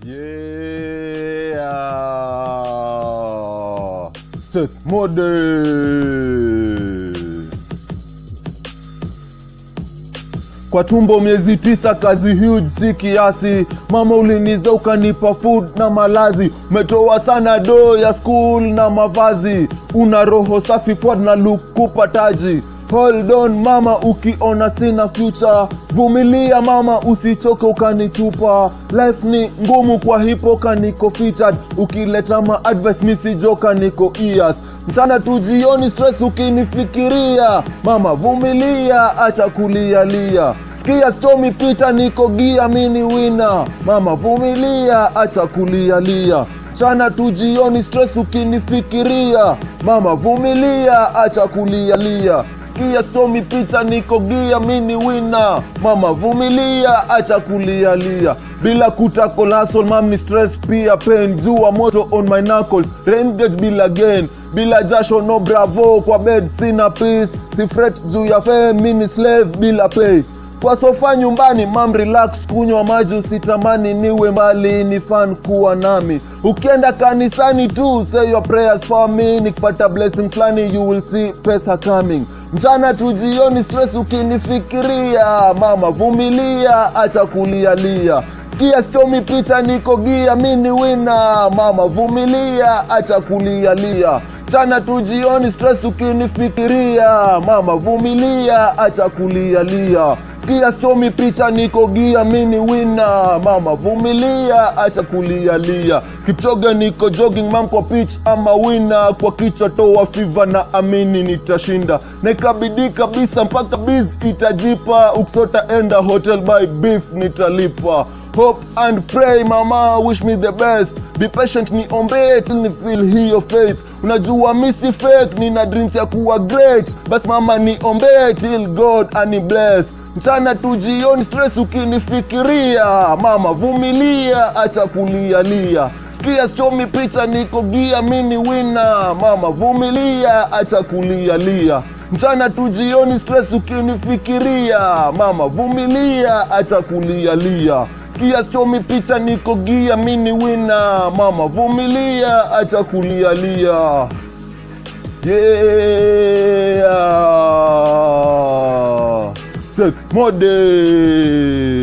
Yeah. Seth Mode. Kwa tumbo miezi tisa, kazi huge si kiasi. Mama uliniza ukanipa food na malazi, umetoa sana do ya school na mavazi. Una roho safi pod na look kupa taji. Hold on mama, ukiona sina future, vumilia mama, usichoke ukanitupa. Life ni ngumu, kwa hipo kaniko featured. Ukileta ma advice misijoka niko ears mchana tu jioni, stress ukinifikiria. Mama vumilia, acha kulialia Kia stomi picha niko gia mini wina mama vumilia acha kulialia chana tu jioni stress ukinifikiria mama vumilia acha kulialia kia stomi picha niko gia mini wina mama vumilia acha kulialia bila kutakolasol mami stress pia pain jua moto on my knuckles raingate bila gain bila jasho no bravo kwa bed sina peace si fret juu ya fame mini slave bila pay kwa sofa nyumbani mam relax kunywa maji usitamani niwe mbali ni fan kuwa nami ukienda kanisani tu say your prayers for me nikipata blessing flani you will see pesa coming mchana tu jioni stress ukinifikiria mama vumilia acha kulialia kia stomi picha niko gia mini wina mama vumilia acha kulialia chana tu jioni stress ukinifikiria mama vumilia acha kulialia kia stomi picha niko gia mini wina mama vumilia acha kulialia kipchoge niko jogging mam kwa pitch ama wina kwa kichwa toa fiva na amini nitashinda na ikabidi kabisa mpaka biz itajipa ukisota enda hotel by beef nitalipa hope and pray mama wish me the best be patient niombee till ni feel hiyo faith unajua misi fake nina dreams ya kuwa great bas mama niombee till god ani bless mchana tu jioni stress ukinifikiria mama vumilia acha kulialia kia stomi picha niko gia mini wina mama vumilia acha kulialia mchana tu jioni stress ukinifikiria mama vumilia acha kulialia kia stomi picha niko gia mini wina mama vumilia acha kulialia yeah. Seth Mode